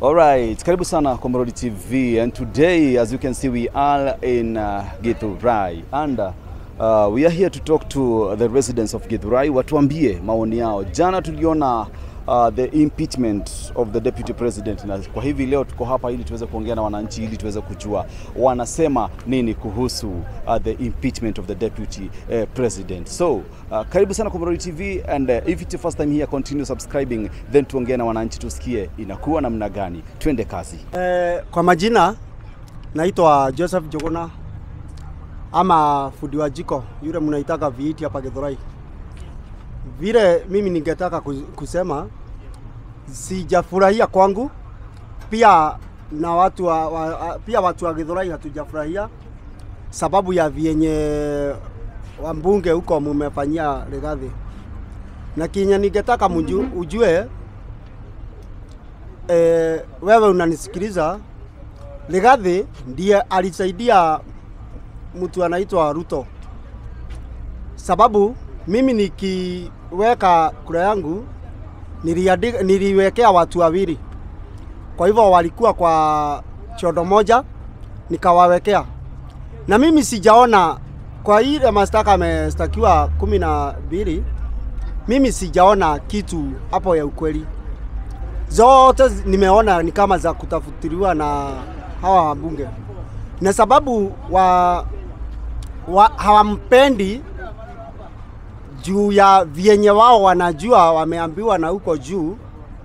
All right, karibu sana kwa Mrodi TV and today as you can see we are in uh, Githurai and uh, uh, we are here to talk to the residents of Githurai watuambie maoni yao. Jana tuliona uh, the impeachment of the deputy president na kwa hivi leo tuko hapa ili tuweze kuongea na wananchi ili tuweze kujua wanasema nini kuhusu uh, the impeachment of the deputy uh, president. So uh, karibu sana kwa Mrodi TV and uh, if it's your first time here continue subscribing then tuongee na wananchi tusikie inakuwa namna gani. Twende kazi. Eh, kwa majina naitwa Joseph Jogona ama fundi wa jiko yule mnaitaka viiti hapa Githurai. Vile mimi ningetaka ku- kusema sijafurahia kwangu, pia na watu wa, wa, pia watu wa Githurai hatujafurahia sababu ya vyenye wambunge huko mumefanyia Rigathi, na kinye ningetaka mju- ujue e, wewe unanisikiliza, Rigathi ndiye alisaidia mtu anaitwa Ruto, sababu mimi nikiweka kura yangu niliandika, niliwekea watu wawili, kwa hivyo walikuwa kwa chodo moja, nikawawekea na mimi sijaona kwa ile mashtaka amestakiwa kumi na mbili, mimi sijaona kitu hapo ya ukweli zote zi- nimeona ni kama za kutafutiliwa na hawa wabunge, na sababu wa, wa hawampendi juu ya vyenye wao wanajua wameambiwa na huko juu,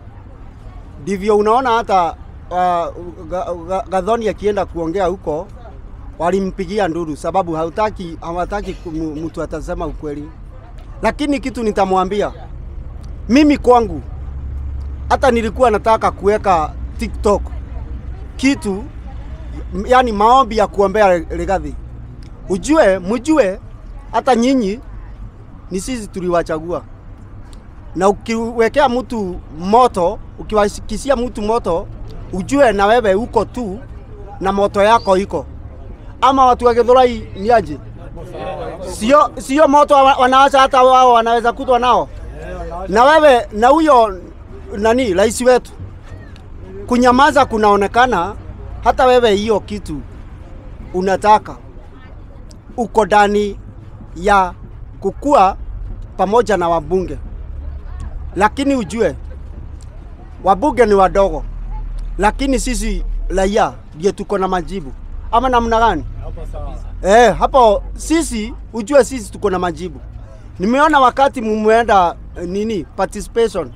ndivyo unaona hata uh, Ga- Ga- Gathoni akienda kuongea huko walimpigia nduru, sababu hautaki hawataki kumu- mtu atasema ukweli. Lakini kitu nitamwambia mimi kwangu hata nilikuwa nataka kuweka TikTok kitu m- yani maombi ya kuombea Rigathi. Ujue, mjue hata nyinyi ni sisi tuliwachagua, na ukiwekea mtu moto, ukiwakisia mtu moto, ujue na wewe uko tu na moto yako iko. Ama watu wa Githurai ni aje? Sio, sio moto wa- wanaacha hata wao wanaweza kutwa nao na wewe na huyo nani rais wetu kunyamaza kunaonekana hata wewe hiyo kitu unataka uko ndani ya kukua pamoja na wabunge, lakini ujue wabunge ni wadogo, lakini sisi raia ndio tuko na majibu, ama namna gani? Eh, hapo sisi ujue sisi tuko na majibu. Nimeona wakati mumeenda eh, nini participation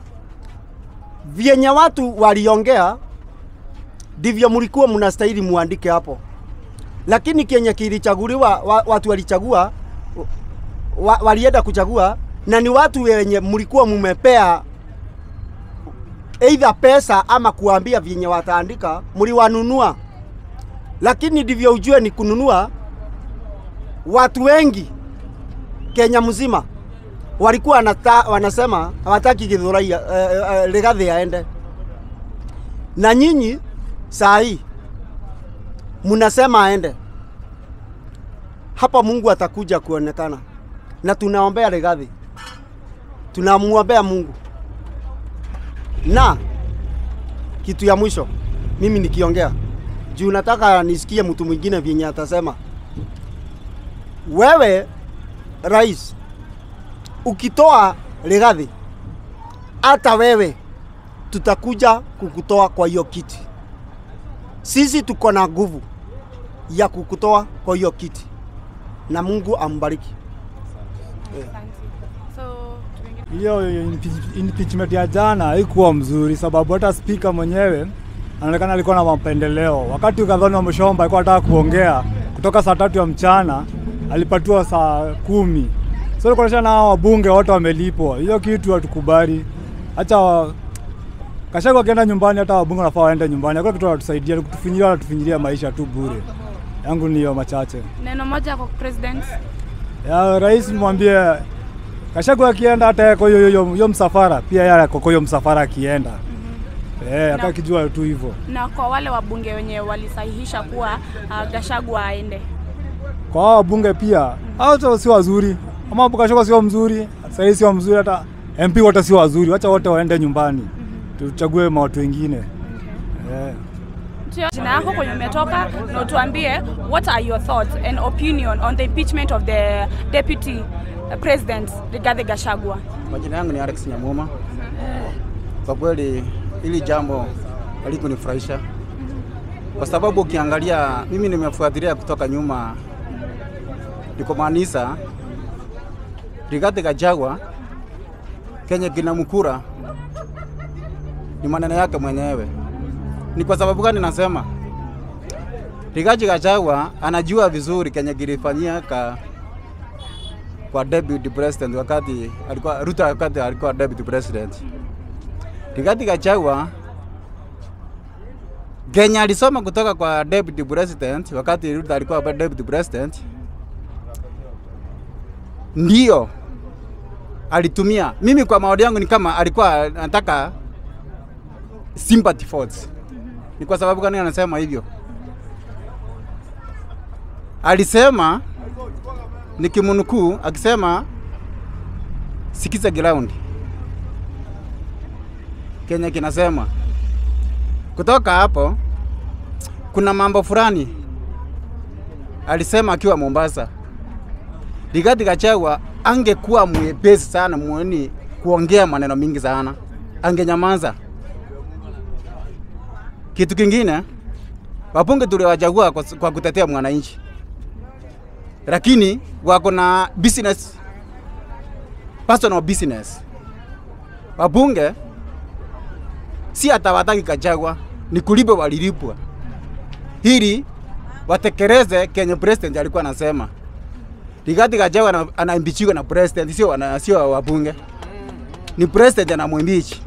vyenye watu waliongea ndivyo mlikuwa mnastahili muandike hapo, lakini kenye kilichaguliwa wa, watu walichagua wa, walienda kuchagua na ni watu wenye mlikuwa mumepea either pesa ama kuambia vyenye wataandika, mliwanunua. Lakini ndivyo ujue ni kununua watu wengi Kenya mzima walikuwa wanata, wanasema hawataki Githurai uh, uh, Rigathi aende, na nyinyi saa hii mnasema aende. Hapa Mungu atakuja kuonekana, na tunaombea Rigathi, tunamwombea Mungu. Na kitu ya mwisho mimi nikiongea juu nataka nisikie mtu mwingine vyenye atasema. Wewe rais, ukitoa Rigathi, hata wewe tutakuja kukutoa kwa hiyo kiti. Sisi tuko na nguvu ya kukutoa kwa hiyo kiti, na Mungu ambariki. So, tuingie- Hiyo impeach- impeachment ya jana haikuwa mzuri, sababu hata spika mwenyewe anaonekana alikuwa na mapendeleo. Wakati Gathoni Wamshomba alikuwa anataka kuongea kutoka saa tatu ya mchana, alipatiwa saa kumi. So ilikuwa na hao wabunge wote wamelipwa. Hiyo kitu hatukubali. Acha wa- Kashagu akienda nyumbani, hata wabunge wanafaa waende nyumbani. Hakuna kitu wanatusaidia, kutufinyilia wanatufinyilia maisha tu bure. Yangu ni hiyo machache. neno moja kwa president. Ya rais mwambie Kashagu akienda hata yeye kwa hiyo hiyo hiyo msafara pia yeye ako kwa hiyo msafara akienda. Eh, Na- akakijua tu hivyo. Na kwa wale wabunge wenye walisahihisha kuwa uh, Gachagua aende. Kwa hao wabunge pia hao tu si wazuri. Ama Kashagu sio mzuri, sasa sio mzuri hata MP wote sio wazuri. Wacha wote waende nyumbani. Tuchague ma watu wengine. Eh. Tia- Jina yako kwenye umetoka na utuambie what are your thoughts and opinion on the impeachment of the deputy president Rigathi Gachagua. Majina yangu ni Alex Nyamuma. Kwa kweli hili jambo halikunifurahisha kwa sababu ukiangalia, mimi nimefuatilia kutoka nyuma, nikomaanisha Rigathi Gachagua kenye kinamkura ni maneno yake mwenyewe. Ni kwa sababu gani nasema Rigathi Gachagua anajua vizuri kenye kilifanyika kwa deputy president wakati alikuwa Ruto wakati alikuwa deputy president. Rigathi Gachagua Kenya alisoma kutoka kwa deputy president wakati Ruto alikuwa deputy president, ndio alitumia. Mimi kwa maoni yangu ni kama alikuwa anataka sympathy votes. Ni kwa sababu gani anasema hivyo? Alisema nikimnukuu akisema sikiza ground Kenya kinasema kutoka hapo, kuna mambo fulani alisema akiwa Mombasa. Rigathi Gachagua angekuwa mwepesi sana mweni kuongea maneno mingi sana, angenyamaza. Kitu kingine, wabunge tuliwachagua kwa, kwa kutetea mwananchi lakini wako na business, personal business. Wabunge si atawataki Gachagua, ni kulipa walilipwa ili watekeleze kenye president alikuwa anasema. Rigathi Gachagua ana- anaimbichiwa na president, sio wana- sio wabunge, ni president anamwimbichi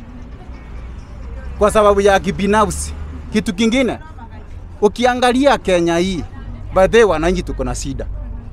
kwa sababu ya kibinafsi. Kitu kingine, ukiangalia Kenya hii by the way, wananchi tuko na shida.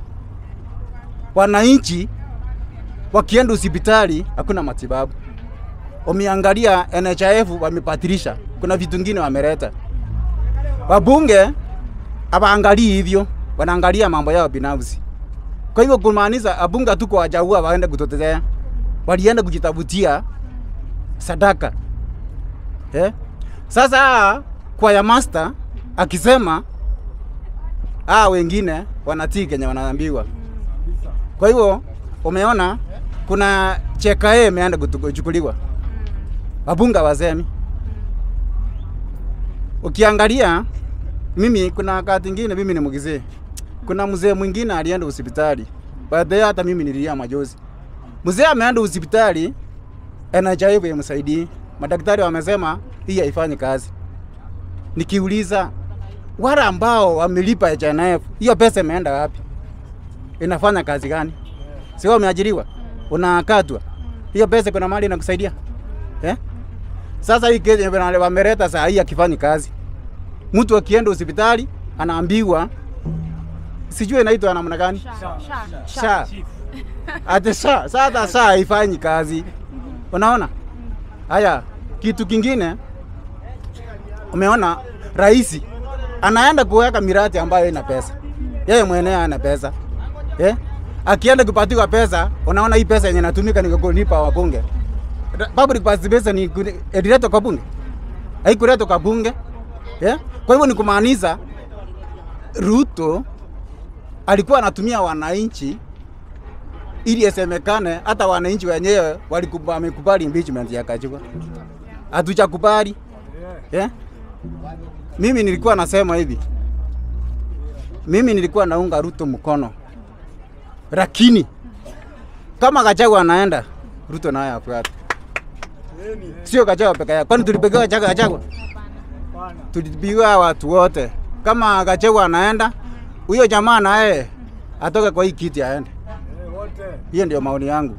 Wananchi wakienda hospitali hakuna matibabu. Umeangalia NHIF wamepatirisha, kuna vitu vingine wameleta. Wabunge hawaangalii hivyo, wanaangalia mambo yao binafsi. Kwa hivyo kumaanisha wabunge hatuko wachagua waende kututetea, walienda kujitafutia sadaka eh? Sasa kwa ya master akisema ah, wengine wanatii kenye wanaambiwa. Kwa hivyo umeona kuna cheka yeye imeenda kutu- kuchukuliwa, wabunga wasemi. Ukiangalia mimi, kuna wakati ingine mimi ni mgizee, kuna mzee mwingine alienda hospitali, baadaye hata mimi nililia majozi. Mzee ameenda hospitali, NHIF imsaidii, madaktari wamesema hii haifanyi kazi. Nikiuliza wale ambao wamelipa NHIF, hiyo pesa imeenda wapi? Inafanya kazi gani? Si wewe umeajiriwa, unakatwa, hiyo pesa kuna mali inakusaidia eh? Sasa hii kesi yenye wameleta saa hii akifanyi kazi, mtu akienda hospitali anaambiwa sijui inaitwa namna gani Sha, sha, sha ate sha sasa sha haifanyi kazi, unaona. Haya, kitu kingine umeona, rais anaenda kuweka miradi ambayo ina pesa, yeye mwenyewe ana pesa eh? Akienda kupatiwa pesa, unaona hii pesa yenye natumika ni kulipa wabunge. Ra- Public participation ni kuni- ililetwa kwa bunge, haikuletwa kwa bunge eh? Kwa hivyo ni kumaanisha Ruto alikuwa anatumia wananchi ili isemekane hata wananchi wenyewe waliku- wamekubali impeachment ya Gachagua. Hatujakubali eh? Mimi nilikuwa nasema hivi, mimi nilikuwa naunga Ruto mkono, lakini kama Gachagua anaenda, Ruto naye afuate, sio Gachagua peke yake. Kwani tulipigiwa Gachagua? Gachagua tulipigiwa watu wote. Kama Gachagua anaenda, huyo jamaa naye atoke kwa hii kiti aende. Hiyo ndio maoni yangu.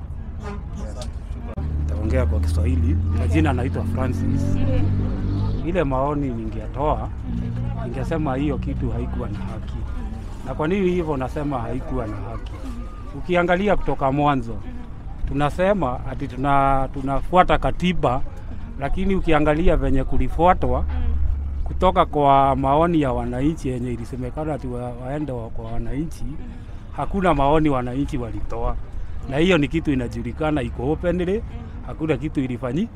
Taongea kwa Kiswahili. Majina anaitwa Francis. Ile maoni ningetoa, ningesema hiyo kitu haikuwa na haki. Na kwa nini hivyo nasema haikuwa na haki? Ukiangalia kutoka mwanzo, tunasema ati tuna, tunafuata katiba, lakini ukiangalia venye kulifuatwa kutoka kwa maoni ya wananchi yenye ilisemekana ati wa, waende wa, kwa wananchi, hakuna maoni wananchi walitoa, na hiyo ni kitu inajulikana, iko openly, hakuna kitu ilifanyi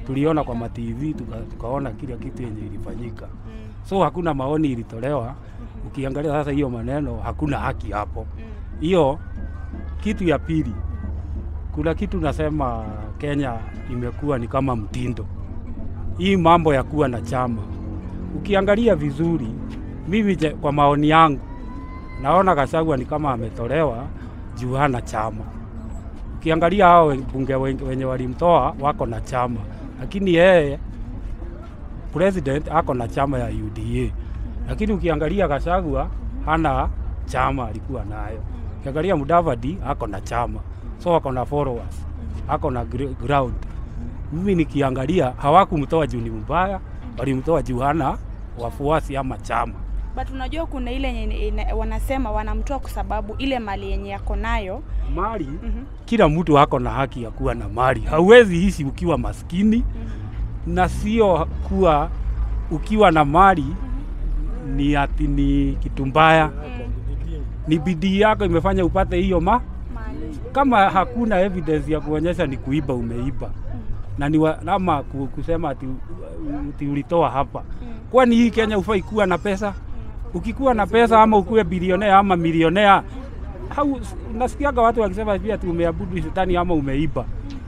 tuliona kwa matv tuka, tukaona kila kitu yenye ilifanyika so hakuna maoni ilitolewa ukiangalia sasa hiyo maneno hakuna haki hapo hiyo kitu ya pili kuna kitu nasema kenya imekuwa ni kama mtindo hii mambo ya kuwa na chama ukiangalia vizuri mimi je, kwa maoni yangu naona Gachagua ni kama ametolewa juu hana chama. Ukiangalia hao we- bunge wengi- wenye walimtoa wako na chama, lakini yeye president ako na chama ya UDA, lakini ukiangalia Gachagua hana chama alikuwa nayo. Ukiangalia Mudavadi ako na chama, so ako na followers, ako na gr- ground. Mimi nikiangalia hawakumtoa juu ni mbaya, walimtoa juu hana wafuasi ama chama. But unajua kuna ile yenye ina- wanasema wanamtoa kwa sababu ile mali yenye yako nayo mali Mhm. kila mtu ako na haki ya kuwa na mali. Hauwezi ishi ukiwa maskini na sio kuwa ukiwa na mali ni ati ni kitu mbaya. Ni bidii yako imefanya upate hiyo ma mali. kama hakuna evidence ya kuonyesha ni kuiba umeiba na ni wa, ama ku- kusema ati, ati ulitoa hapa kwani hii Kenya ufai kuwa na pesa ukikuwa na pesa ama ukuwe bilionea ama milionea hau nasikiaga watu wakisema pia ati umeabudu shetani ama umeiba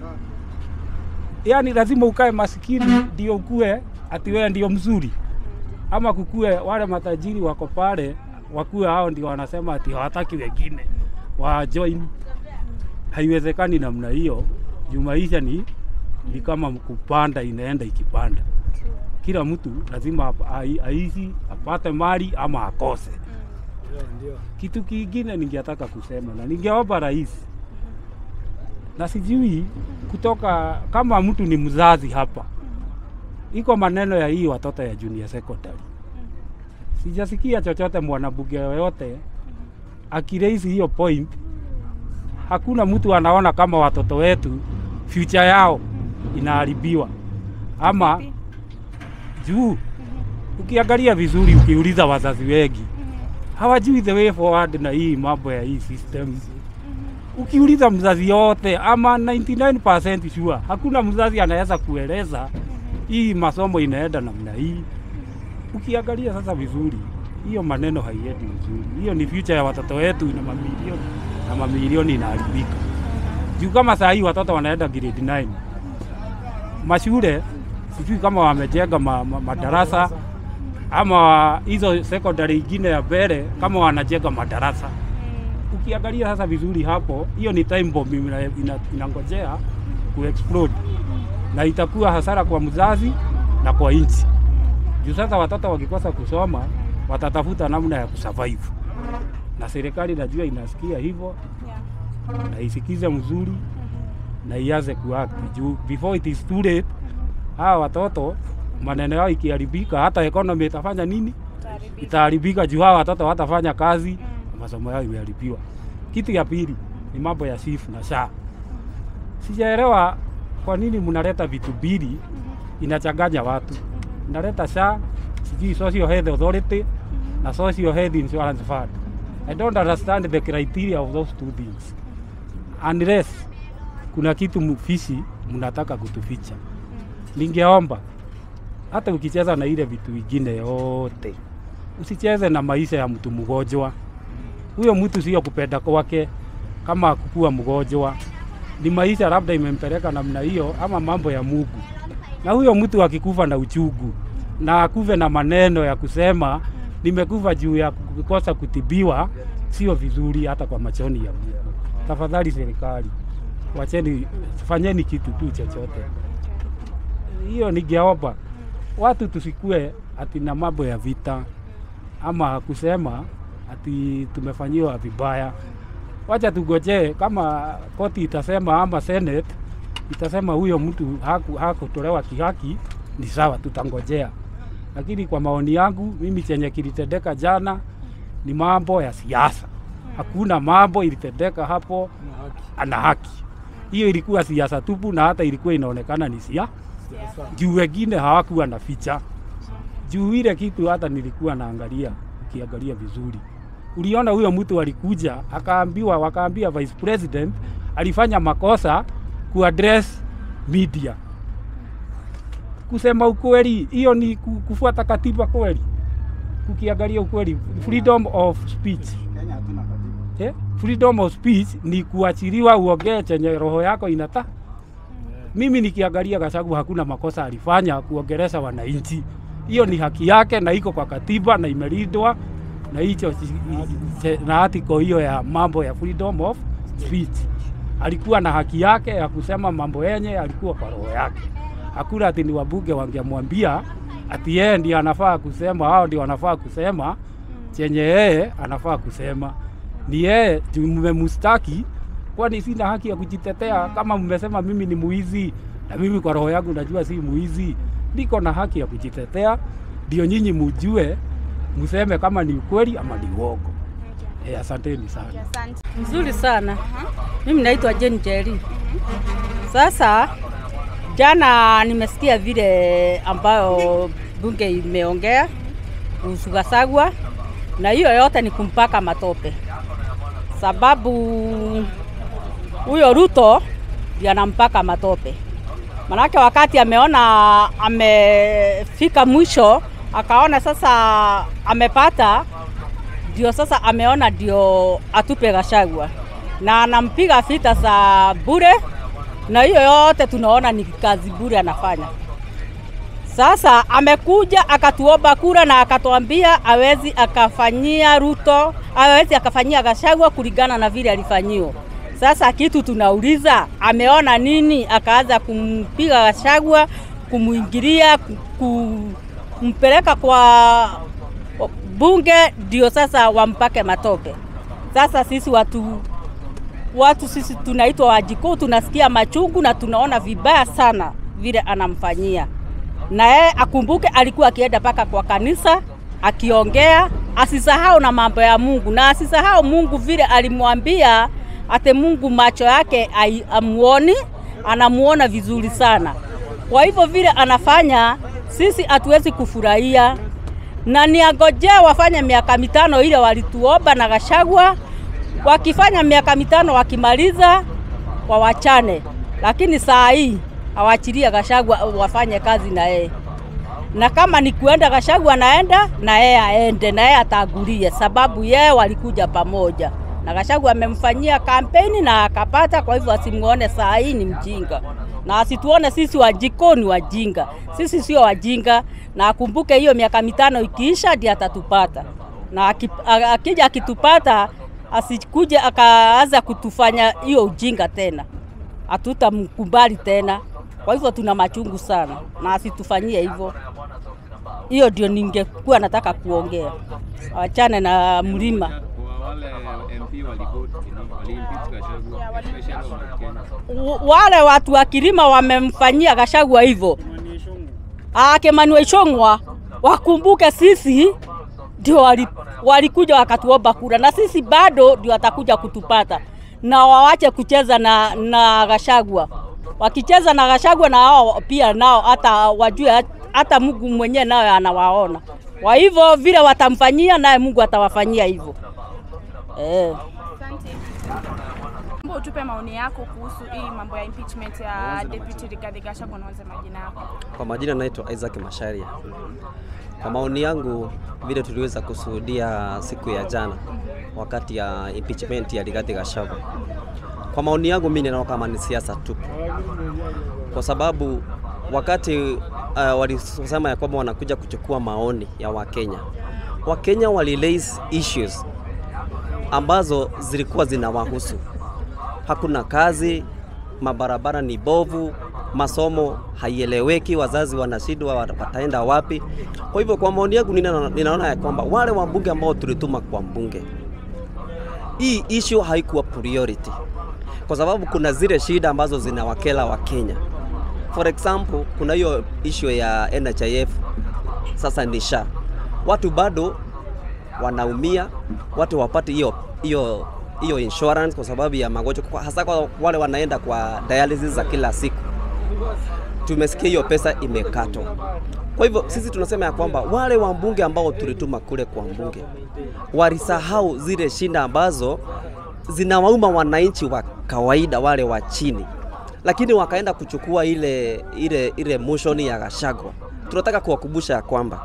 yaani lazima ukae masikini ndio ukue ati wewe ndio mzuri ama kukue wale matajiri wako pale wakuwe hao ndio wanasema ati hawataki wengine wa join haiwezekani namna hiyo juu maisha ni, ni kama kupanda inaenda ikipanda kila mtu lazima ap- ai- aishi apate mali ama akose kitu kingine ningetaka kusema na ningeomba rais na sijui kutoka kama mtu ni mzazi hapa iko maneno ya hii watoto ya junior secondary sijasikia chochote mwanabunge yoyote akiraisi hiyo point hakuna mtu anaona kama watoto wetu future yao inaharibiwa ama juu ukiangalia vizuri ukiuliza wazazi wengi hawajui the way forward na hii mambo ya hii system ukiuliza mzazi yote ama 99% sure hakuna mzazi anaweza kueleza hii masomo inaenda namna hii ukiangalia sasa vizuri hiyo maneno haiendi vizuri hiyo ni future ya watoto wetu na mamilioni na mamilioni inaharibika juu kama saa hii watoto wanaenda grade 9 mashule sijui kama wamejenga ma, ma, madarasa ama hizo secondary ingine ya mbele kama wanajenga madarasa ukiangalia sasa vizuri hapo hiyo ni time bomb ina- ina- inangojea kuexplode na itakuwa hasara kwa mzazi na kwa nchi juu sasa watoto wakikosa kusoma watatafuta namna ya kusurvive na serikali najua inasikia hivyo na isikize mzuri na ianze kuact juu before it is too late hawa watoto maneno yao ikiharibika hata economy itafanya nini itaharibika juu hawa watoto watafanya kazi na masomo yao imeharibiwa kitu ya pili ni mambo ya SHIF na SHA sijaelewa kwa nini mnaleta vitu mbili inachanganya watu mnaleta SHA sijui social health authority na social health insurance fund i don't understand the criteria of those two things unless kuna kitu mfishi mnataka kutuficha ningeomba hata ukicheza na ile vitu vingine yote usicheze na maisha ya mtu mgonjwa huyo mtu sio kupenda kwake kama kukuwa mgonjwa ni maisha labda imempeleka namna hiyo ama mambo ya Mungu na huyo mtu akikufa na uchungu na akufe na maneno ya kusema nimekufa juu ya kukosa kutibiwa sio vizuri hata kwa machoni ya Mungu tafadhali serikali wacheni fanyeni kitu tu chochote hiyo ningeomba watu tusikue ati na mambo ya vita ama kusema ati tumefanyiwa vibaya. Wacha tugojee kama koti itasema ama senate itasema huyo mtu haku- hakutolewa kihaki, ni sawa, tutangojea. Lakini kwa maoni yangu mimi, chenye kilitendeka jana ni mambo ya siasa. Hakuna mambo ilitendeka hapo ana haki. Hiyo ilikuwa siasa tupu, na hata ilikuwa inaonekana ni sia juu wengine hawakuwa na ficha juu ile kitu hata nilikuwa naangalia, ukiangalia vizuri, uliona huyo mtu alikuja akaambiwa, wakaambia vice president alifanya makosa kuaddress media. kusema ukweli, hiyo ni ku- kufuata katiba kweli? Ukiangalia ukweli, freedom of speech Kenya hatuna katiba. eh? freedom of speech ni kuachiliwa uongee chenye roho yako inata. Mimi nikiangalia Gachagua hakuna makosa alifanya kuongelesha wananchi, hiyo ni haki yake na iko kwa katiba na imelindwa na hicho na article hiyo ya mambo ya freedom of speech. Alikuwa na haki yake ya kusema mambo yenye alikuwa kwa roho yake. Hakuna ati ni wabunge wangemwambia ati yeye ndiye anafaa kusema, hao ndio wanafaa kusema chenye yeye anafaa kusema. Ni yeye juu mmemustaki, kwani sina haki ya kujitetea? Kama mmesema mimi ni muizi na mimi kwa roho yangu najua si muizi, niko na haki ya kujitetea, ndio nyinyi mujue, mseme kama ni ukweli ama ni uongo. Eh, asanteni sana. Asante. Mzuri sana. Mimi naitwa Jane Jerry. Sasa jana nimesikia vile ambayo bunge imeongea kuhusu Gachagua, na hiyo yote ni kumpaka matope, sababu huyo Ruto ndiye anampaka matope. Manake wakati ameona amefika mwisho, akaona sasa amepata ndio sasa ameona ndio atupe Gachagua na anampiga vita za bure, na hiyo yote tunaona ni kazi bure anafanya. Sasa amekuja akatuomba kura na akatuambia awezi akafanyia Ruto, awezi akafanyia Gachagua kulingana na vile alifanyiwa. Sasa kitu tunauliza, ameona nini akaanza kumpiga Gachagua, kumuingilia, ku- kumpeleka kwa bunge ndio sasa wampake matope. Sasa sisi watu watu sisi tunaitwa wajikuu, tunasikia machungu na tunaona vibaya sana vile anamfanyia, na yeye akumbuke alikuwa akienda mpaka kwa kanisa akiongea, asisahau na mambo ya Mungu na asisahau Mungu vile alimwambia ate Mungu macho yake ai- amuoni, anamuona vizuri sana. Kwa hivyo vile anafanya sisi hatuwezi kufurahia na niangojea wafanye miaka mitano ile walituomba na Gachagua. Wakifanya miaka mitano wakimaliza, wawachane, lakini saa hii awachilie Gachagua wafanye kazi na yeye, na kama ni kuenda Gachagua naenda na yeye aende na yeye atagulie, sababu yeye walikuja pamoja na Gachagua amemfanyia kampeni na akapata. Kwa hivyo asimuone saa hii ni mjinga na asituone sisi wajiko ni wajinga. Sisi sio wajinga, na akumbuke hiyo miaka mitano ikiisha ndiye atatupata, na aki- a- akija akitupata asikuje akaanza kutufanya hiyo ujinga tena, hatutamkubali tena. Kwa hivyo tuna machungu sana, na asitufanyie hivyo. Hiyo ndio ningekuwa nataka kuongea, wachane na mlima. Kwa wale MP walivote walimpeach Gachagua, especially wa Kenya. W- wale watu wa Kilima wamemfanyia Gachagua hivyo. Ah, Kimani Ichung'wa wakumbuke sisi ndio wali- walikuja wakatuomba kura na sisi bado ndio watakuja kutupata, na wawache kucheza na, na Gachagua. Wakicheza na Gachagua na wao pia nao hata wajue hata Mungu mwenyewe naye anawaona. Kwa hivyo vile watamfanyia naye Mungu atawafanyia hivyo eh. Asante. Mbona utupe maoni yako kuhusu hii mambo ya impeachment ya Deputy Rigathi Gachagua, naanze majina yako. Kwa majina naitwa Isaac Masharia. Kwa maoni yangu, vile tuliweza kushuhudia siku ya jana wakati ya impeachment ya Rigathi Gachagua, kwa maoni yangu mimi ninaona kama ni siasa tu, kwa sababu wakati uh, walisema ya kwamba wanakuja kuchukua maoni ya Wakenya, Wakenya wali raise issues ambazo zilikuwa zinawahusu hakuna kazi, mabarabara ni bovu, masomo haieleweki, wazazi wanashindwa wa- wataenda wapi. Kwa hivyo kwa maoni yangu nina- ninaona ya kwamba wale wabunge ambao tulituma kwa mbunge, hii issue haikuwa priority, kwa sababu kuna zile shida ambazo zinawakela wa Kenya. For example, kuna hiyo issue ya NHIF sasa ni SHA, watu bado wanaumia, watu wapate hiyo hiyo hiyo insurance kwa sababu ya magonjwa, kwa- hasa kwa wale wanaenda kwa dialysis za kila siku. Tumesikia hiyo pesa imekatwa. Kwa hivyo sisi tunasema ya kwamba wale wabunge ambao tulituma kule kwa mbunge walisahau zile shinda ambazo zinawauma wananchi wa kawaida wale wa chini. lakini wakaenda kuchukua ile ile ile motion ya Gachagua. Tunataka kuwakumbusha ya kwamba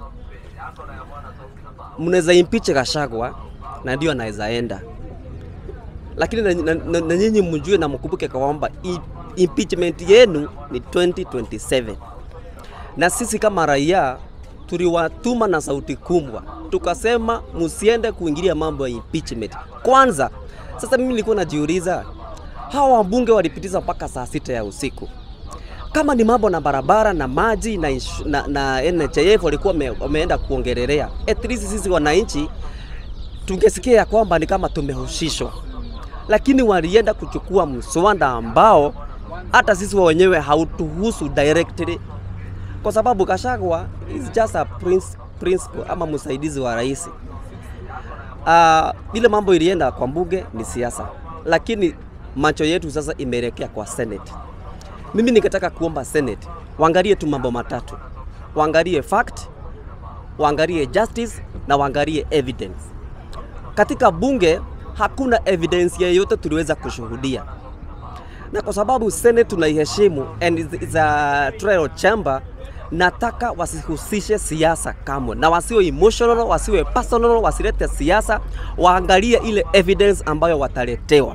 mnaweza impeach Gachagua na ndio anaweza enda, lakini na, na, na, na nyinyi mjue na mkumbuke kwamba i- impeachment yenu ni 2027 na sisi kama raia tuliwatuma na sauti kubwa, tukasema msiende kuingilia mambo ya impeachment kwanza. Sasa mimi nilikuwa najiuliza, hawa wabunge walipitiza mpaka saa sita ya usiku kama ni mambo na barabara na maji na, insu- na, na NHIF walikuwa wame- wameenda kuongelelea, at least sisi wananchi tungesikia ya kwamba ni kama tumehusishwa, lakini walienda kuchukua mswada ambao hata sisi wenyewe hautuhusu directly, kwa sababu Gachagua is just a prince, principal ama msaidizi wa rais. Uh, ile mambo ilienda kwa mbunge ni siasa, lakini macho yetu sasa imeelekea kwa Senate. Mimi ningetaka kuomba Senate waangalie tu mambo matatu, waangalie fact, waangalie justice na waangalie evidence. Katika bunge hakuna evidence yeyote tuliweza kushuhudia, na kwa sababu Senate tunaiheshimu and is- is a trial chamber, nataka wasihusishe siasa kamwe, na wasiwe emotional, wasiwe personal, wasilete siasa, waangalie ile evidence ambayo wataletewa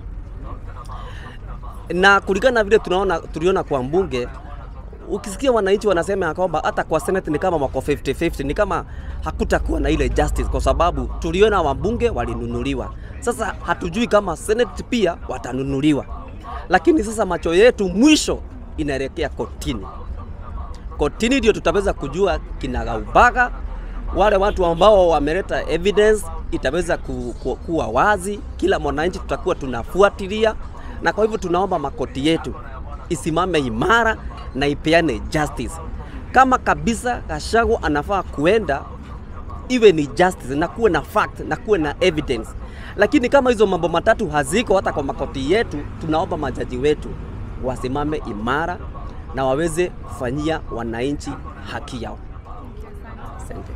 na kulingana na vile tunaona tuliona kwa mbunge, ukisikia wananchi wanasema ya kwamba hata kwa senate ni kama wako 50-50, ni kama hakutakuwa na ile justice, kwa sababu tuliona wabunge walinunuliwa. Sasa hatujui kama senate pia watanunuliwa, lakini sasa macho yetu mwisho inaelekea kotini. Kotini ndio tutaweza kujua kinagaubaga wale watu ambao wameleta evidence itaweza ku, ku, kuwa wazi, kila mwananchi tutakuwa tunafuatilia, na kwa hivyo tunaomba makoti yetu isimame imara na ipeane justice. Kama kabisa Gachagua anafaa kuenda, iwe ni justice na kuwe na fact na kuwe na evidence. Lakini kama hizo mambo matatu haziko hata kwa makoti yetu, tunaomba majaji wetu wasimame imara na waweze kufanyia wananchi haki yao. Asante.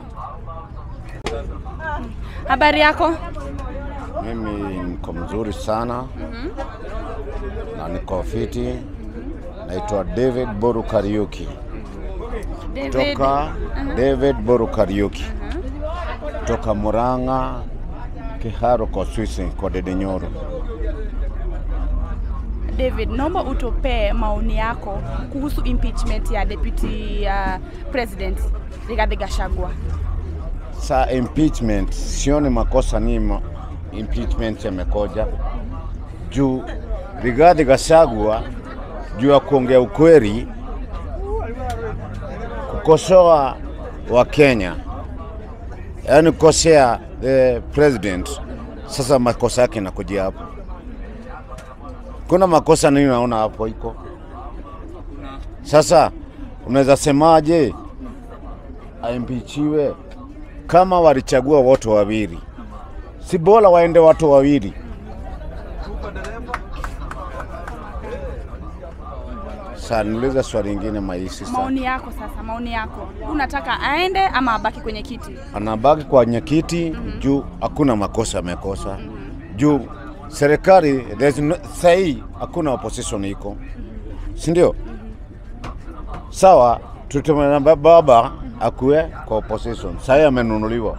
Habari yako? Mimi niko mzuri sana na niko fiti. Naitwa David Boru Kariuki David. toka David Boru Kariuki toka Murang'a Kiharo kwa Swisi kwa Dede Nyoro. David, naomba utupee maoni yako kuhusu impeachment ya deputy uh, president Rigathi Gachagua. Sa impeachment sioni makosa ni ma, impeachment yamekoja juu Rigathi Gachagua juu ya kuongea ukweli, kukosoa wa Kenya, yaani kukosea the president. Sasa makosa yake inakuja hapo. Kuna makosa nini naona hapo iko sasa, unaweza semaje aimpichiwe kama walichagua watu wawili, si bora waende watu wawili? Sasa niulize swali lingine maisi sana. Maoni yako sasa, maoni yako, unataka aende ama abaki kwenye kiti? Anabaki kwenye kiti juu hakuna makosa amekosa, juu serikali there's no, sahii hakuna opposition iko, si ndio? Sawa, tutumana baba akuwe kwa opposition, sahii amenunuliwa.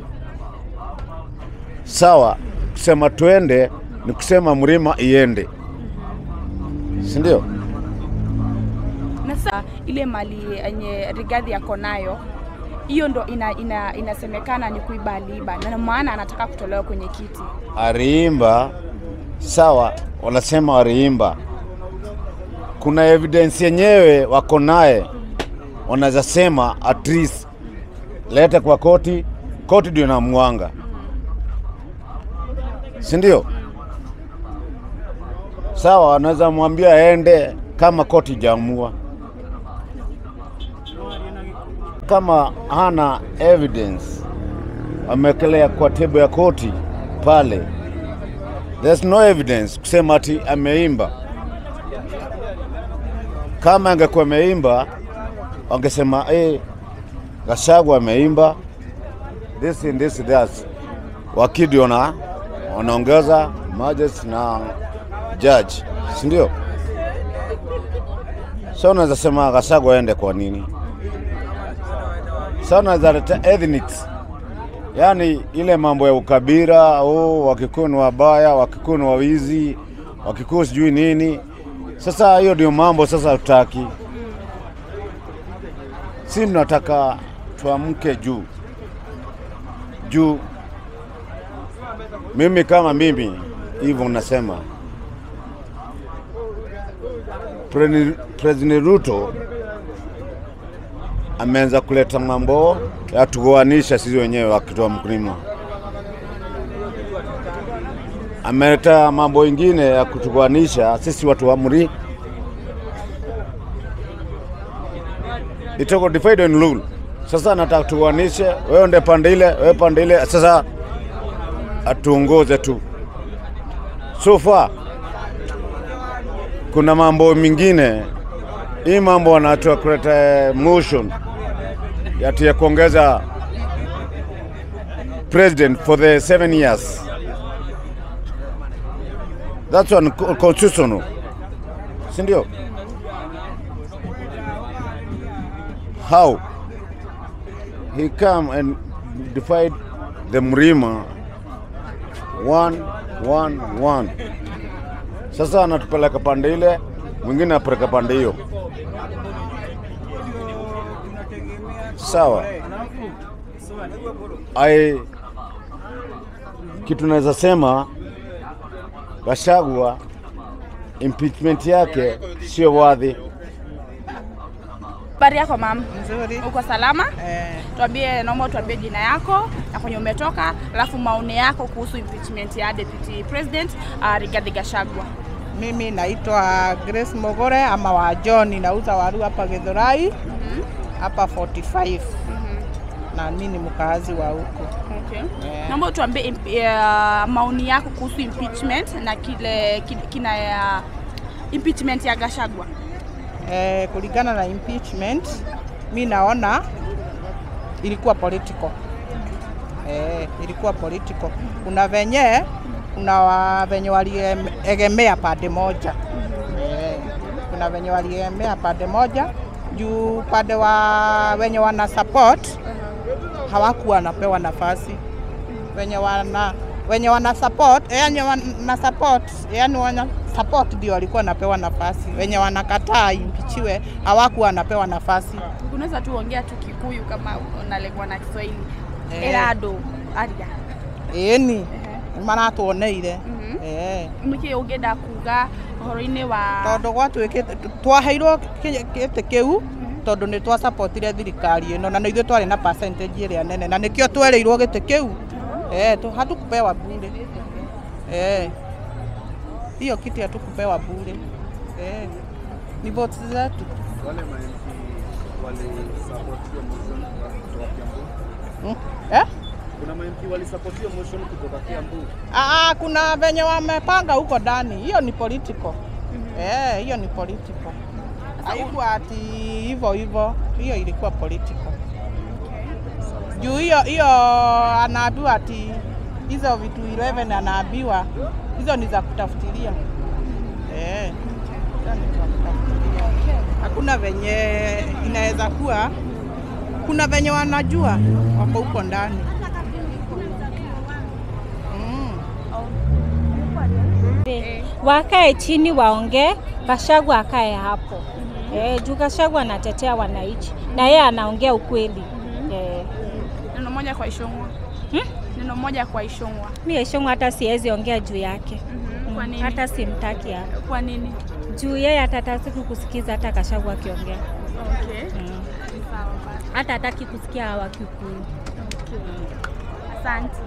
Sawa, kusema tuende ni kusema mlima iende, si ndio? Na sasa ile mali yenye Rigathi ako nayo hiyo ndo ina, ina, inasemekana ni kuiba aliiba, na maana anataka kutolewa kwenye kiti. aliimba sawa, wanasema waliimba. Kuna evidence yenyewe wako naye, wanaweza sema at least lete kwa koti, koti ndio inamwanga, si ndio? Sawa, wanaweza mwambia aende kama koti jaamua. Kama hana evidence amewekelea kwa tebo ya koti pale, there's no evidence kusema ati ameimba. Kama angekuwa ameimba, wangesema eh, Gachagua ameimba this and this that. Wakidi wana wanaongeza majesty na judge, si ndio? Sasa unaweza sema Gachagua aende kwa nini? Sasa unaweza leta ethnics, yaani ile mambo ya ukabila, oh, Wakikuyu ni wabaya, Wakikuyu ni wawizi, Wakikuyu sijui nini. Sasa hiyo ndio mambo sasa hatutaki. Si tunataka tuamke juu juu. Mimi kama mimi hivyo nasema Preni- President Ruto ameanza kuleta mambo ya tugoanisha sisi wenyewe wakitoa mkulima. Ameleta mambo ingine ya kutugoanisha sisi watu wa Muri. Itoko divide and rule. Sasa anataka tugoanishe, wewe ndio pande ile, wewe pande ile. Sasa atuongoze tu. So far kuna mambo mengine hii mambo wanatoa kuleta motion yati ya kuongeza president for the seven years. That's unconstitutional, si ndio? How he come and divide the Mrima one one one sasa anatupeleka pande ile, mwingine apeleka pande hiyo. Sawa. Ai, kitu naweza sema Gachagua impeachment yake sio wadhi. Habari yako mam? Nzuri. Uko salama? Eh, Tuambie, naomba tuambie jina yako na kwenye umetoka, alafu maoni yako kuhusu impeachment ya deputy president uh, Rigathi Gachagua. mimi naitwa Grace Mogore ama wa John, nauza waru hapa Githurai hapa 45 na mimi ni mkaazi wa huko. Okay. Eh. Naomba tuambie imp- uh, maoni yako kuhusu impeachment na kile kile- kina ya impeachment ya Gachagua. Eh, kulingana na impeachment mi naona ilikuwa political. Eh, ilikuwa political. Kuna venye kuna wa- venye waliegemea pande moja. Eh, kuna venye waliegemea pande moja juu pande wa wenye wana support hawakuwa wanapewa nafasi wenye wana wenye wana support yani wana support yani wana support ndio walikuwa wanapewa nafasi, wenye wanakataa impichiwe hawakuwa wanapewa nafasi. Unaweza tu ongea tu Kikuyu kama unalegwa na Kiswahili. Eh. Erado aria. Ĩni maratuoneire eh Nĩkĩ ũngĩenda kuga ũhoro-inĩ wa tondũ gwatuĩkĩte twaheirwo kĩ- gĩtĩ kĩu tondũ nĩ twasapotire thirikari ĩno na nĩ ithuĩ twarĩ na percentage ĩrĩa nene na nĩkĩo twereirwo gĩtĩ kĩu eh tu- hatukupewa bure eh hiyo kiti hatukupewa bure eh ni votes zetu Wale ma-MP walisupport hiyo motion kutoka Kiambu. Mm. eh Kuna ma-MP walisupport hiyo motion kutoka Kiambu. Ah, kuna venye wamepanga huko ndani, hiyo ni political. Eh, hiyo ni political. Haikuwa ati hivyo hivyo, hiyo ilikuwa political. Juu hiyo hiyo anaambiwa ati hizo vitu 11 anaambiwa hizo ni za kutafutilia. Eh, hizo ni za kutafutilia. Hakuna venye inaweza kuwa, kuna venye wanajua wako huko ndani. wakae chini waongee, Gachagua akae hapo eh, juu Gachagua anatetea wananchi na yeye anaongea ukweli eh. neno moja kwa Ishongwa? Neno moja kwa Ishongwa. Mi Eshongo hata siwezi ongea juu yake Kwa nini? hata simtaki hapa Kwa nini? juu yeye hatataki kusikiza hata Gachagua akiongea Okay. mm. Sawa basi. hata hataki kusikia hawa Kikuyu. Asante.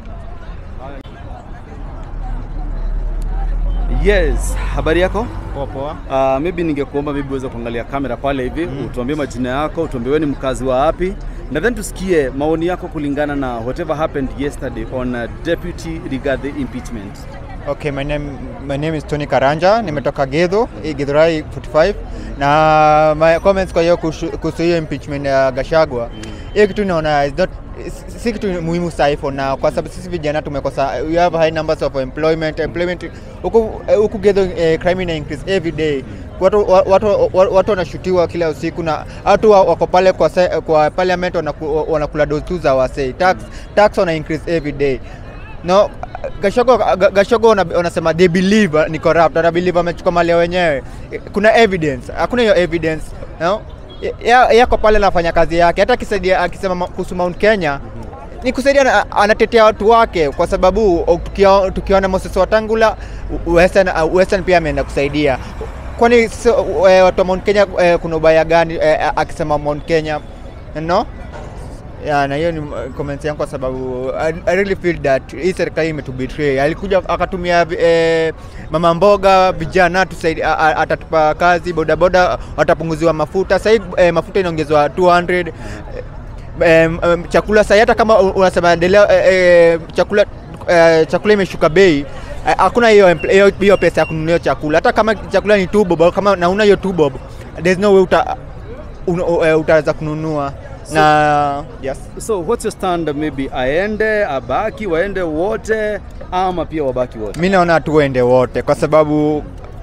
Yes, habari yako? Poa poa. Uh, maybe ningekuomba maybe uweze kuangalia kamera pale hivi mm. utuambie majina yako, utuambie wewe ni mkazi wa wapi, na then tusikie maoni yako kulingana na whatever happened yesterday on uh, Deputy Rigathi impeachment. Okay, my name, my name is Tony Karanja, nimetoka Gedho, hii Githurai 45 na my comments kwa hiyo kuhusu kuhusu hiyo impeachment ya Gachagua. Hiyo kitu naona is not si- si kitu muhimu sahi for now kwa sababu sisi vijana tumekosa we have high numbers of employment employment huku eh, huku Gedho eh, crime ina increase every day watu wa- watu wa- watu wanashutiwa kila usiku na watu wa- wako pale kwa, se, kwa parliament wanaku, wanakula dozu za wasei tax tax wana increase every day no Gashogo, Ga- Gashogo wana- wanasema they believe uh, ni corrupt, wana believe amechukua mali ya wenyewe. Kuna evidence, hakuna hiyo evidence no? Ya- Yako pale anafanya kazi yake, hata akisaidia akisema ma- kuhusu Mount Kenya ni kusaidia, na- anatetea watu wake, kwa sababu o, tukio- tukiona Moses Wetangula u- Western, uh, Western pia ameenda kusaidia. Kwani so, eh, watu wa Mount Kenya eh, kuna ubaya gani eh, akisema Mount Kenya no? Yeah, na hiyo ni uh, comments yangu kwa sababu I, I really feel that hii serikali imetubetray. Alikuja akatumia eh, mama mboga vijana tusaidi, a- a- atatupa kazi, bodaboda watapunguziwa mafuta. Sasa eh, mafuta inaongezwa 200 eh, em, chakula sasa hata kama u- unasema endelea eh, eh, chakula eh, chakula imeshuka bei eh, hakuna hiyo empl- hiyo hiyo pesa ya kununua chakula. Hata kama chakula ni 2 bob, kama nauna hiyo 2 bob, there's no way uta, un, uh, utaweza kununua na yes. So what's your stand maybe aende abaki waende wote ama pia wabaki wote? mi naona tuende wote kwa sababu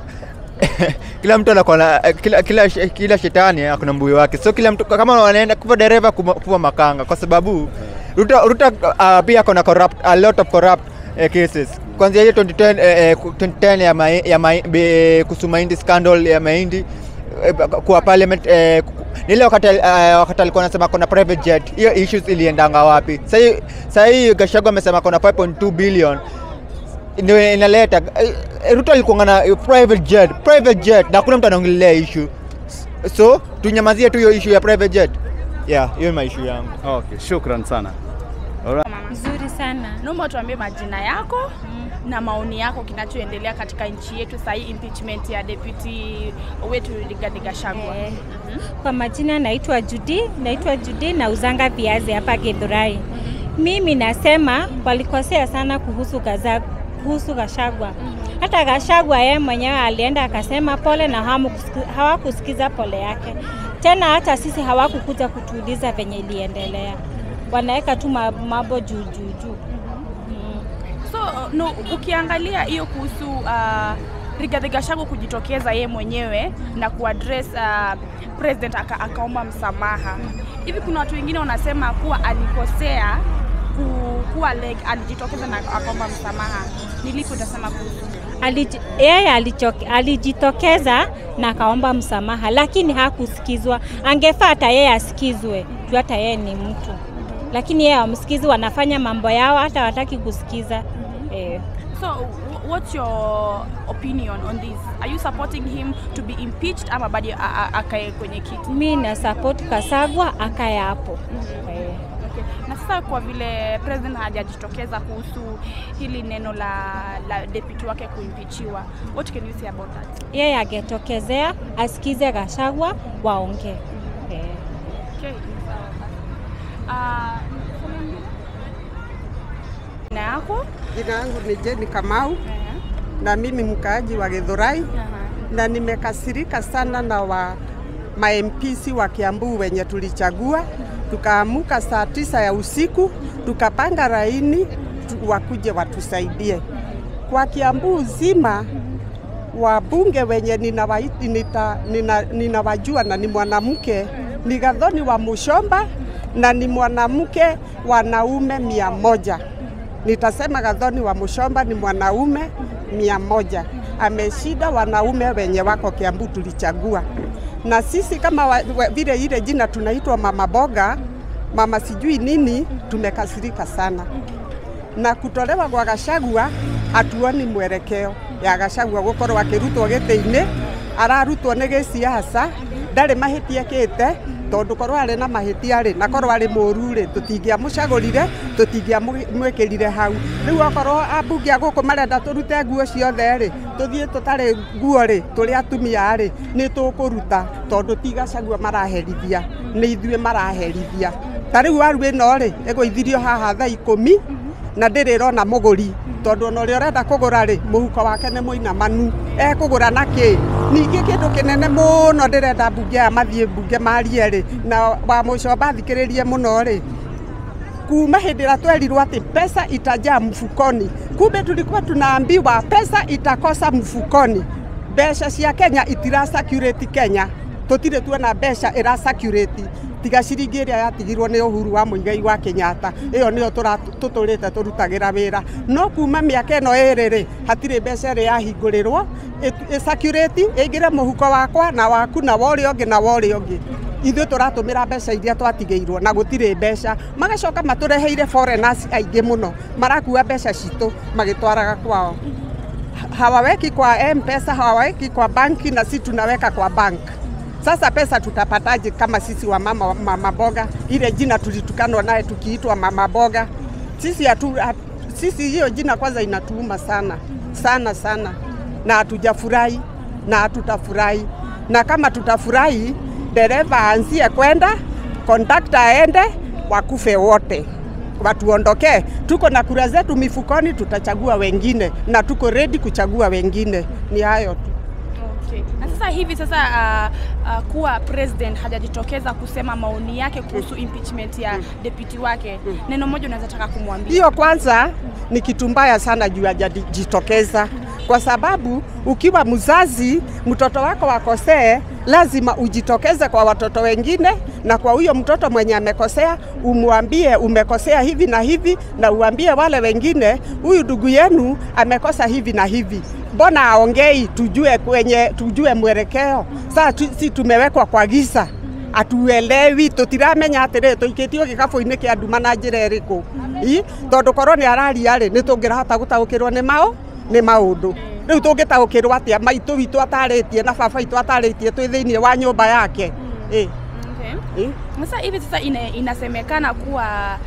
kila mtu anakuwa na kila, kila, kila shetani akuna mbuyu wake so kila mtu kama wanaenda kuwa dereva kuma- kuwa makanga kwa sababu Ruto, Ruto uh, pia akona corrupt a lot of corrupt uh, cases kwanzia hiyo 2010 eh, eh, 2010 ya, mai, ya mai, be, kuhusu mahindi scandal ya mahindi eh, kwa parliament eh, ku- ni ile wakati uh, wakati alikuwa anasema kuna private jet hiyo issues iliendanga wapi sasa sasa hii Gachagua amesema kuna 5.2 billion ndio inaleta eh, Ruto alikuwa na eh, private jet private jet na hakuna mtu anaongelea issue so tunyamazie tu hiyo issue ya private jet yeah hiyo ni my issue yangu Okay, shukran sana. Alright. Mzuri sana. Naomba tuambie majina yako na maoni yako kinachoendelea katika nchi yetu sasa hii impeachment ya deputy wetu Rigathi Gachagua. Eh, Kwa majina naitwa Judy, naitwa Judy na uzanga viazi hapa Githurai. Mimi nasema walikosea sana kuhusu gaza, kuhusu Gachagua. Hata Gachagua yeye mwenyewe alienda akasema pole na hamu kusiki- hawakusikiza pole yake. Tena hata sisi hawakukuja kutuuliza venye iliendelea. Wanaweka tu ma- mambo juu juu juu. So no, ukiangalia hiyo kuhusu uh, Rigathi Gachagua kujitokeza ye mwenyewe na kuaddress uh, president aka, akaomba msamaha hivi, kuna watu wengine wanasema kuwa alikosea ku, kuwa like, alijitokeza na akaomba msamaha. Ni lipi utasema kuhusu? Alij- yeye alichoke- alijitokeza na akaomba msamaha, lakini hakusikizwa. Angefaa hata yeye asikizwe juu hata yeye ni mtu, lakini yeye amsikizi, wanafanya mambo yao, hata wataki kusikiza eh. So wh- what's your opinion on this? Are you supporting him to be impeached ama bado a- a- akae kwenye kiti? Mi na support Kasagwa akae hapo eh. Okay. Na sasa kwa vile president hajajitokeza kuhusu hili neno la, la deputy wake kuimpichiwa, what can you say about that? Yeye angetokezea asikize Gachagua waongee eh. Okay. Uh, jina yako? Jina yangu ni Jeni Kamau na mimi mkaaji wa Githurai na nimekasirika sana na wa ma-MPs wa Kiambu wenye tulichagua, tukaamuka saa tisa ya usiku tukapanga laini tu, wakuje watusaidie kwa Kiambu zima wabunge wenye ninawajua nina, nina, ninawajua na ni mwanamke ni Gathoni wa Mushomba na ni mwanamke wanaume mia moja. Nitasema Gathoni wa Mushomba ni mwanaume mia moja, ameshinda wanaume wenye wako Kiambu tulichagua. Na sisi kama wa, wa, vile ile jina tunaitwa mama boga, mama sijui nini, tumekasirika sana na kutolewa kwa Gachagua hatuoni mwelekeo ya Gachagua gukorwo akirutwo gĩtĩ-inĩ ararutwo nĩ gĩciaca ndarĩ mahĩtia kĩte tondũ korwo arĩ na mahĩtia rĩ na korwo arĩ mũru rĩ tũtingĩamũcagũrire tũtingĩamwĩkĩrire hau rĩu okorwo ambunge a gũkũ marenda tũrute nguo ciothe rĩ tũthiĩ tũtarĩ nguo rĩ tũrĩ atumia rĩ nĩ tũkũruta tondũ ti Gachagua maraherithia nĩ ithuĩ maraherithia ta rĩu waru ĩno rĩ ĩgũithirio haha thaa ikũmi na ndĩrĩ rona mũgũri tondũ ona ũrĩa ũrenda kũgũra rĩ mũhuko wake nĩ mũinamanu ekũgũra na kĩ ningĩ kĩndũ kĩnene mũno ndĩrenda mbunge aya mathiĩ mbunge marie rĩ na wa mũcomba thikĩrĩrie mũno rĩ kuma hĩndĩ ĩrĩa twerirwo atĩ pesa itajaa mfukoni kumbe tulikuwa tunaambiwa pesa itakosa mfukoni mbeca cia Kenya itira circulate Kenya tutire tuona mbeca ira circulate tiga ciringi ĩrĩa yatigirwo nĩ Uhuru wa Muigai wa Kenyatta ĩyo nĩyo tũtũrĩte tũrutagĩra wĩra no kuma mĩaka ĩno ĩrĩ rĩ hatirĩ mbeca ĩrĩ yahingũrĩrwo ĩcakirĩti ĩingĩre mũhuko wakwa na waku na wa ũrĩa ũngĩ na wa ũrĩa ũngĩ ithuĩ tũratũmĩra mbeca iria twatigĩirwo na gũtirĩ mbeca magacoka matũreheire foreigners aingĩ mũno marakua mbeca citũ magĩtwaraga kwao hawaweki kwa M-Pesa, hawaweki kwa banki na si tunaweka kwa bank. Sasa pesa tutapataje kama sisi wa mama, mama boga? Ile jina tulitukanwa naye tukiitwa mama boga. Sisi hatu, hatu, sisi hiyo jina kwanza inatuuma sana sana sana, na hatujafurahi na hatutafurahi, na kama tutafurahi, dereva aanzie kwenda, kondakta aende, wakufe wote watuondokee. Tuko na kura zetu mifukoni, tutachagua wengine na tuko ready kuchagua wengine. Ni hayo tu. Okay. Na sasa hivi sasa uh, uh, kuwa president hajajitokeza kusema maoni yake kuhusu impeachment ya deputy wake, neno moja unaweza taka kumwambia? Hiyo kwanza ni kitu mbaya sana juu hajajitokeza, kwa sababu ukiwa mzazi, mtoto wako wakosee, lazima ujitokeze kwa watoto wengine na kwa huyo mtoto mwenye amekosea umwambie umekosea hivi na hivi, na uambie wale wengine, huyu ndugu yenu amekosa hivi na hivi mbona aongei tujue kwenye tujue mwelekeo saa tu, si tumewekwa kwa giza atuelewi tutiramenya atirä tå ikĩtio gä kabå-inä kä anduma na njä ra ä rä kå tondå korwo nä araria rä nä tå ngä rahota gå taå kä rwo nä maå nä maå ndå rä u tå ngä taå kä rwo atä a maitå witå atarä tie na baba itå atarä tie twä thä iniä wa nyå mba yake ä Okay. Sasa hivi sasa ina, inasemekana kuwa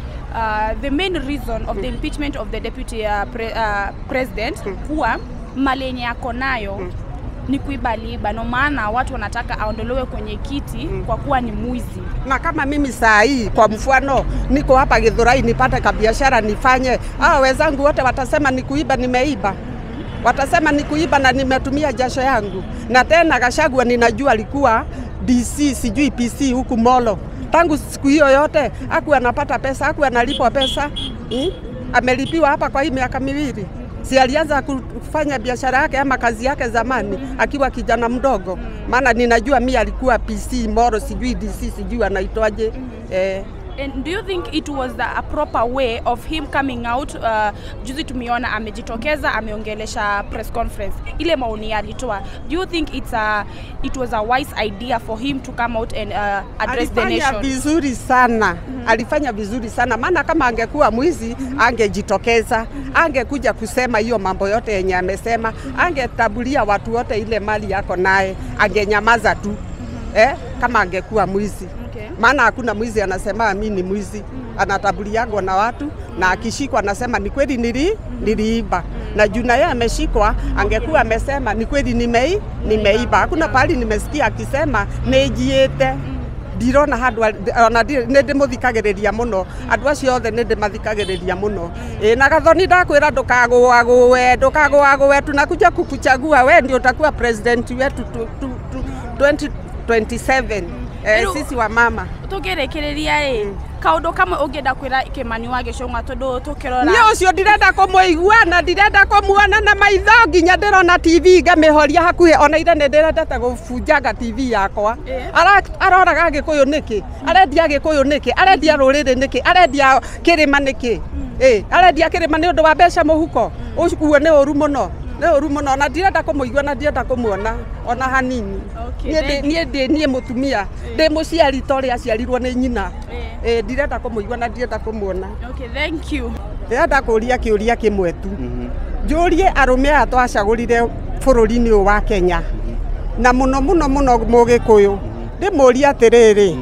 uh, the main reason of the impeachment of the deputy uh, pre, uh, president kuwa mali yenye yako nayo ni kuibaliba, no maana watu wanataka aondolewe kwenye kiti kwa kuwa ni mwizi. na kama mimi saa hii kwa mfano niko hapa Githurai nipate kabiashara nifanye, hao wenzangu wote watasema ni kuiba, nimeiba watasema ni kuiba na nimetumia jasho yangu. Na tena Gachagua ninajua alikuwa DC sijui PC huku Molo, tangu siku hiyo yote haku anapata pesa, haku analipwa pesa hmm? Amelipiwa hapa kwa hii miaka miwili si alianza kufanya biashara yake ama kazi yake zamani akiwa kijana mdogo? Maana ninajua mi alikuwa PC Moro, sijui DC, sijui anaitwaje eh, And do you think it was the, a proper way of him coming out uh, juzi tumeona amejitokeza ameongelesha press conference ile maoni alitoa do you think it's a, it was a wise idea for him to come out and uh, address the alifanya nation vizuri sana mm -hmm. alifanya vizuri sana maana kama angekuwa mwizi mm -hmm. angejitokeza angekuja kusema hiyo mambo yote yenye amesema angetabulia watu wote ile mali yako naye angenyamaza tu mm -hmm. eh, kama angekuwa mwizi Okay. maana hakuna mwizi anasema mi ni mwizi anatabuliagwa na watu na akishikwa anasema ni kweli nili, niliiba na juu na yeye ameshikwa angekuwa amesema ni kweli nimei, nimeiba hakuna pahali nimesikia akisema nijiite ndirona handu ona nä ndä må thikä rä ria må no andå acio othe nä ndä mathikä rä ria må no ä na gathoni ndakwä ra ndå kagå agå we ndå kagå agå we tunakuja kukuchagua we ndio utakuwa president wetu tu- tu- tu- 2027 eh, Rĩu- sisi wa mama tũngĩrĩkĩrĩria rĩ kaũndũ kamwe ũngĩenda kwĩra kĩmani wa gĩcũng'a tondũ tũkĩrora nä å cio ndirenda kå må igua na ndirenda kå muona na maitho nginya ndä rona tv ngamä horia hakuhä ona ire nä ndä rendete gå bunjanga tv yakwa Ara- aroraga gä kå yå nä kä arendia gä kå yå nä kä arendia rå rä rä nä kä arendia kä rä ma nä kä arendia kä rä ma nä å ndå wa mbeca må huko uo nä å ru må no nä å ru må no ona ndirenda kå må igua na ndirenda kå muona ona hanini Okay, niä thank ndä niä ndä niä må tumia ndä må ciari ta å rä aciarirwo nä nyina Ĩ, ndirenda kå må igua na ndirenda kå muona okay, thank you ndĩrenda kũria kĩũria kĩmwe tu njũrie arũme aya twacagũrire bũrũri-inĩ ũyũ wa Kenya na mũno mũno mũno mũgĩkũyũ ndĩmũrie atĩrĩrĩ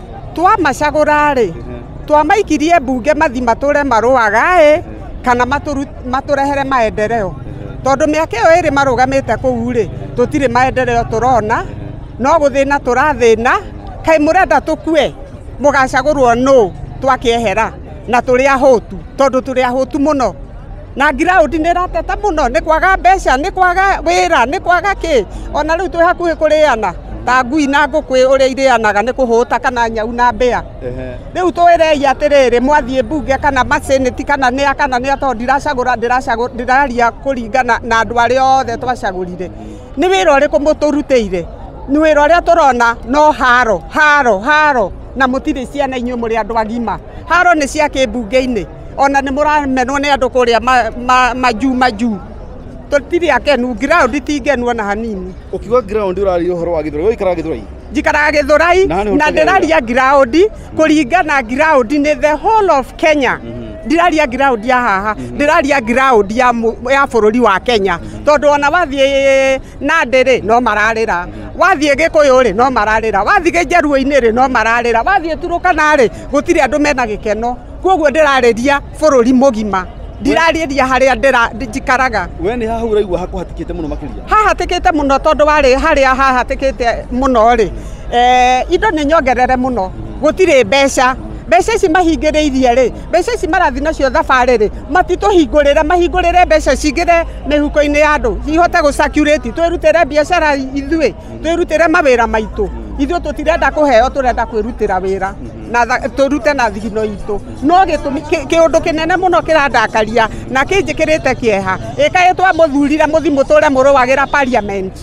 twamacagũra-rĩ twamaikirie mbunge mathi matũre marũaga ĩ kana matũru- matũrehere maendeleo tondũ mĩaka ĩyo ĩrĩ marũgamĩte kũu-rĩ tũtirĩ maendeleo tũrona no gũthĩna tũrathĩna kaĩ mũrenda tũkue mũgacagũrwo nũ twakĩehera na tũrĩ ahũtu tondũ tũrĩ ahũtu mũno na ngiraũndi nĩ rateta mũno nĩ kwaga mbeca nĩ kwaga wĩra nĩ kwaga kĩ ona rĩu twĩ hakuhĩ kũrĩana ta ngui na ngũkũ ũrĩa irĩanaga nĩ kũhũta kana nyau na mbĩa Ehe. rĩu twĩrei atĩrĩrĩ mwathiĩ mbunge kana maseneti kana nĩa kana nĩa tondũ ndiracagũra ndiracagũ- ndĩraria kũringana na andũ arĩa othe twacagũrire nĩ wĩra ũrĩkũ mũtũrutĩire nĩ wĩra ũrĩa tũrona no haro haro haro na mũtirĩ ciana inyuĩ mũrĩ andũ agima haro nĩ cia kĩmbunge-inĩ ona nĩ mũramenwo nĩ andũ kũrĩa ma- ma- majuu majuu tũtirĩ akenu ground ti ngenu ona hanini Ukiuga ground ũraria ũhoro wa Githurai, ũikaraga Githurai? njikaraga githurai Na nĩ na ũrutaga ndĩraria ground kũringana ground nĩ the whole of kenya ndiraria ground ya haha ndĩraria ground ya mu- ya bũrũri wa kenya tondũ ona wathiĩ nandĩ-rĩ no mararĩra wathiĩ gĩkũyũ-rĩ no mararĩra wathiĩ gĩjaruo-inĩ-rĩ no mararĩra wathiĩ turukana-rĩ gũtirĩ andũ mena gĩkeno koguo ndĩrarĩria bũrũri mũgima ndirarĩria harĩa ndĩra- njikaraga We nĩ haha ũraigua hakũhatĩkĩte mũno makĩria. hahatĩkĩte mũno tondũ warĩ harĩa hahatĩkĩte mũno rĩ eh, indo nĩ nyongerere mũno gũtirĩ mbeca mbeca ici mahingĩrĩirie rĩ mbeca ici marathi nacio thabarĩ rĩ matitũhingũrĩre mahingũrĩre mbeca cingĩre mĩhuko-inĩ ya andũ cihote gũcakurĩti twĩrutĩre biacara ithuĩ twĩrutĩre mawĩra maitũ ithuĩ tũtirenda kũheo tũrenda kwĩrutĩra wĩra na tha- tũrute na thigino itũ no gĩtũmi kĩ- kĩũndũ kĩnene mũno kĩrandakaria na kĩnjĩkĩrĩte kĩeha ĩkaĩ twamũthurire mũthi mũtũre mũrũagĩra parliament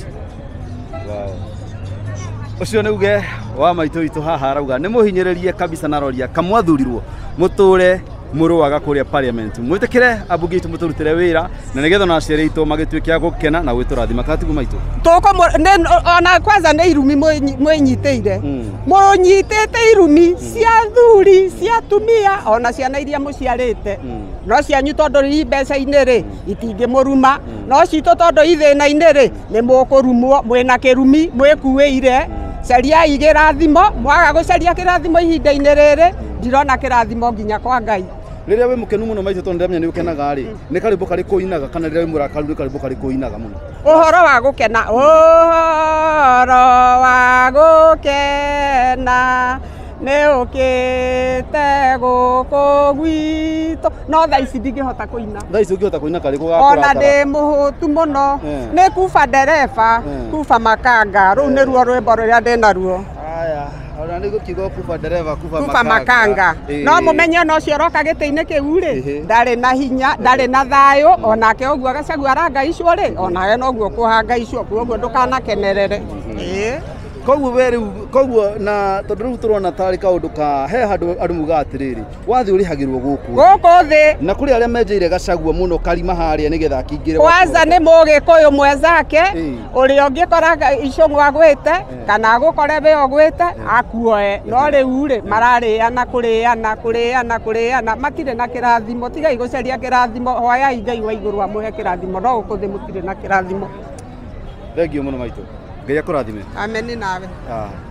Ũcio nĩ uge wa maitũ witũ haha arauga nĩ mũhinyĩrĩrie kabisa na roria kamwathurirwo mũtũre mũrũaga kũrĩa parliament mwĩtĩkĩre ambunge aitũ mũtũrutĩre wĩra na nĩgetha ona aciari aitũ magĩtuĩke a gũkena na gwĩtũrathima katigu maitũ tũkũ ona kwanza nĩ irumi mwĩnyi- mwĩnyitĩire mũnyitĩte irumi cia thuri cia atumia ona ciana iria mũciarĩte no cianyu tondũ ii mbeca-inĩ rĩ itingĩmũruma no citũ tondũ ithĩna-inĩ rĩ nĩ mũkũrumwo mwĩna kĩrumi mwĩkuĩire cariai kĩrathimo mwaga gũcaria kĩrathimo ihinda-inĩ rĩrĩ ndirona kĩrathimo nginya kwa ngai rĩrĩa wĩ mũkenu mũno maitũ tondũ ndĩramenya nĩ ũkenaga rĩ nĩ karĩmbũ karĩ kũinaga kana rĩrĩa wĩ mũrakaru nĩ karĩmbũ karĩ kũinaga mũno ũhoro wa gũkena ũhoro wa gũkena nĩ ũkĩte gũkũ gwitũ no thaa ici ndingĩhota kũina thaa ici ũngĩhota kũina karĩ ona ndĩ mũhũtu mũno Eh. nĩ kuba ndereba Eh. kuba makanga rũu nĩruo rwĩmbo rũrĩa ndĩ naruo aya ona nĩ gũkiuga kuba ndereba kuba kuba makanga no mũmenye ona ũcio ũroka gĩtĩ-inĩ kĩu rĩ ndarĩ na hinya ndarĩ na thayũ onake ũguo gacagua arangaicwo rĩ onawe noguo kũhangaicwo koguo ndũkanakenerere ĩĩ koguo we rĩu koguo na tondũ rĩu tũrona tarĩ kaũndũ ka he handũ andũ mugaga atĩrĩrĩ wathiĩ ũrĩhagĩrwo gũkũ gũkũ thĩ na kũrĩ arĩa menjeire gacagua mũno karima harĩa nĩgetha akingĩre kwanza nĩ mũgĩkũyũ mwenzake ũrĩa ũngĩkora icũng'ũ agwĩte kana agũkore we ũgwĩte akuoe no rĩu rĩ mararĩana kũrĩana kũrĩana kũrĩana matirĩ na kĩrathimo tigai gũcaria kĩrathimo hoyai ngai wa igũrũ amũhe kĩrathimo no gũkũ thĩ mũtirĩ na kĩrathimo thengio mũno maitũ ngai akũrathime ameni nawe Ah.